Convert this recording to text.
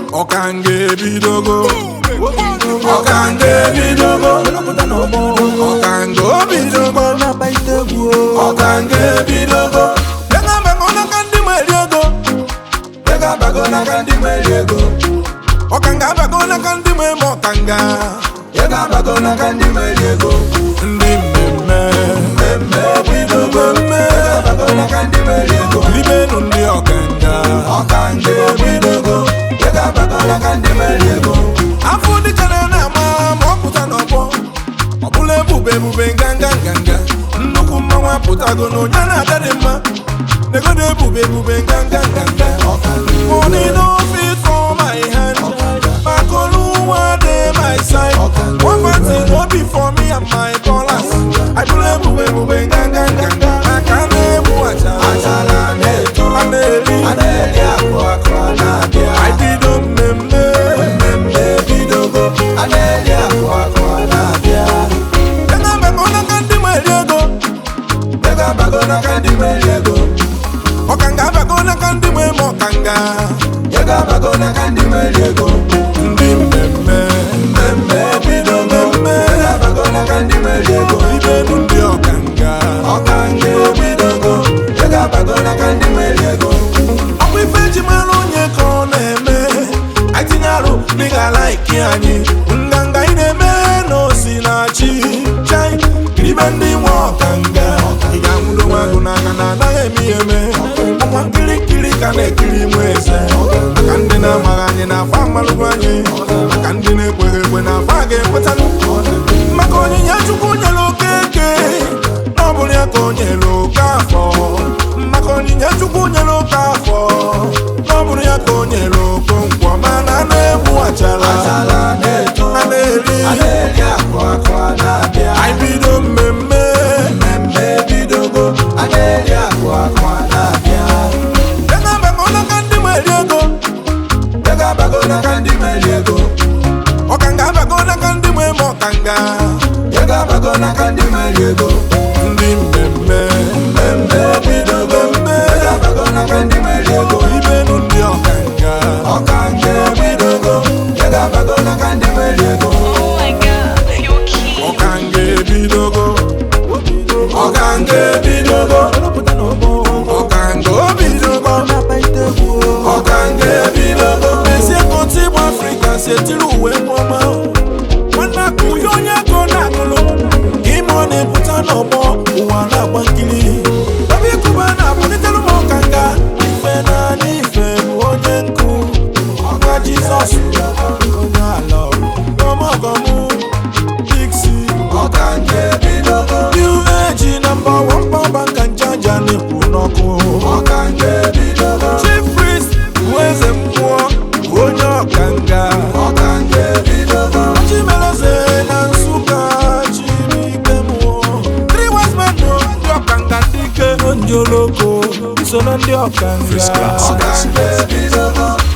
ọkanga ebidogo ọkanga ebidogo ọkanga obidogo ọkanga ebidogo ego abago n'aka ndị nwere ego ego abago n'aka ndị nwere ego ọkanga abago n'aka ndị nwe ma ọkanga ego abago n'aka ndị nwere ego ndị mmemme mmemme ebidogo mme ego abago n'aka ndị nwere ego libenu ndị ọkanga ọkanga ebidogo ego abago n'aka ndị nwere ego afọ dịka na na-ama ma ọ pụta n'ọgbọ ọ bụla ebube ebube nganga nganga nnukwu mmanwụ apụtago na onye na-ada dị mma negodo ebube ebube nganga nganga money no fit for my hand makoluwa dey my side one bad thing no be for me and my dollars i bụla ebube ebube nganga nganga maka na-egbu achala a na-eri I bido mmemme mmemme bidogo a na-eri akụ akụ a na-abịa ego abago n'aka ndị nwere ego ego abago n'aka ndị nwere ego ọkanga abago n'aka ndị nwe ma ọkanga ego abago n'aka ndị nwere ego ndị mmemme mmemme bido mmemme ego abago n'aka ndị nwere ego ibenu ndị ọkanga ọkanga ebidogo ego abago n'aka ndị nwere ego ọkwa ife eji mara onye ka ọ na-eme atinye arụ n'ịga laiki anyị nganga ị na-eme na osi na chi chai ibe ndị nwe ọkanga ị ga-anwụdo nwa agụ n'aka na anaghị eme ihe eme ọnwa nkirikiri ka na-ekiri nwe eze maka ndị na-amaghị anyị na afa mmalụgo anyị maka ndị na-ekweghị ekwe na afa ga-ekwetalụ maka onyinye chukwu nyere okeke na ọ bụrụ ya ka o nyere oke afọ maka onyinye chukwu nyere oke afọ na ọ bụrụ ya ka o nyere oke nkwọ mana a na-egbu achara a na-eri anyị bido mmemme mmemme bidogo a na-eri akụ akụ a na-abịa ego abago n'aka ndị nwere ego ego abago n'aka ndị nwere ego ọkanga abago n'aka ndị nwe ma ọkanga ego abago n'aka ndị nwere ego ndị mmemme mmemme bidogo mme ego abago n'aka ndị nwere ego ibenu ndị ọkanga ọkanga bidogo ego abago n'aka ndị nwere ego Oh my god, you're cute. ọkanga ebidogo ọkanga ebidogo ọkanga obidogo ọkanga ebidogo ezie ka otu ịgba afrịka si etiri uwe ọma nwanne aka uhe onye ego na-agụlụ ka ime ọ na-epụta n'ọgbọ ụwa na-agba nkiri ebe ịkụba na-abụlitere m ọkanga ife naanị ife bụ onye nkụ ọka jizọs onye ala ọmọgọmụ Dixi ọkanga ebidogo New age nọmba wan pọmba nka njaja na-ekwu n'ọkụ ọkanga ebidogo Chief priest bụ eze mmụọ bụ onye ọkanga ọkanga ebidogo Chimeleze na Nsụka Chibuike mmụọ Three wise men nọ ndị ọkanga ndị ike ndị oloko iso na ndị ọkanga First class. ọkanga ebidogo